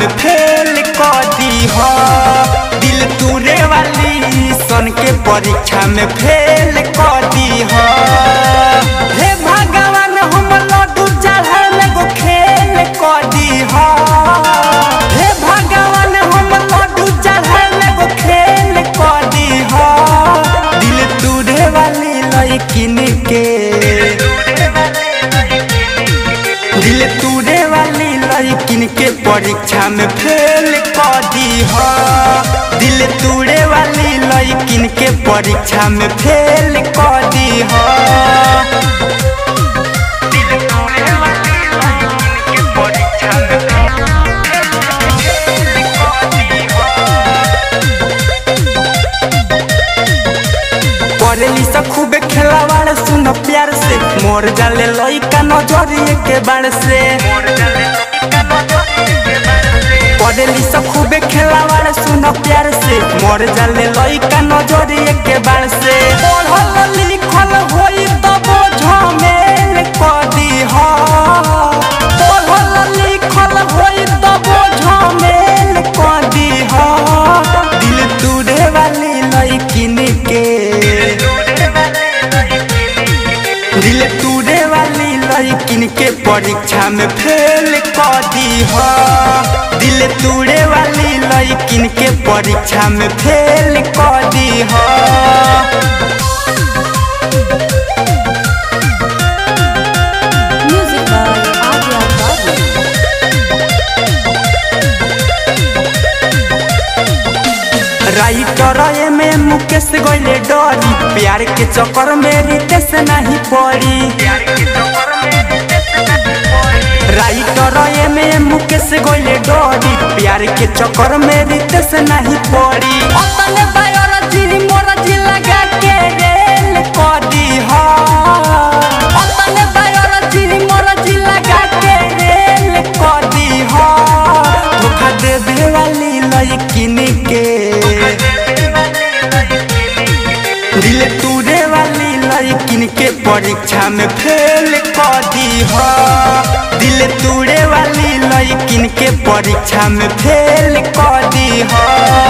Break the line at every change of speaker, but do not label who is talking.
Fail कर दी हो दिल तूरे वाली सन के परीक्षा में फेल कर दी हो हे भगवान हम लड्डू चढ़े में गो खेल कर दी हो हे भगवान हम लड्डू चढ़े में गो खेल कर दी हो दिल तूरे वाली लड़किन के दिल तूरे वाली लड़किन के परीक्षा में फेल कर दी हो दिल तूरे वाली लड़किन के परीक्षा में फेल कर दी हो पढ़ली से खूबे खेलावाड़ सुन प्यार से मोर जाले लइका नजरिए के बाड़ से पढ़ली से खूबे खेलावाड़ सुन प्यार से मोर जाले लइका नजरिए के बाड़ से पढ़ल लिखल होई तब झमेल कर दी हो पढ़ल लिखल होई तब झमेल कर दी हो दिल तूरे वाली लइकिन के दिल तूरे वाली लड़किन के परीक्षा में फेल कर दी हो दिल तूरे वाली लड़किन के परीक्षा में फेल कर दी हो
Music by Adya Babu.
Writer में मुकेश गइले डरी प्यार के चक्कर में रितेश नहीं पड़ी राइटर में मुकेश गइले डरी प्यार के चक्कर में रितेश नहीं पड़ी अपने बायोलॉजी मोरजी लगा के रेल कर दी हो अपने बायोलॉजी मोरजी लगा के रेल कर दी हो धोखा देवे वाली लड़किन के दिल तूरे वाली लड़किन के परीक्षा में फेल कर दी हो दिल तूरे वाली लड़किन के परीक्षा में फेल कर दी हो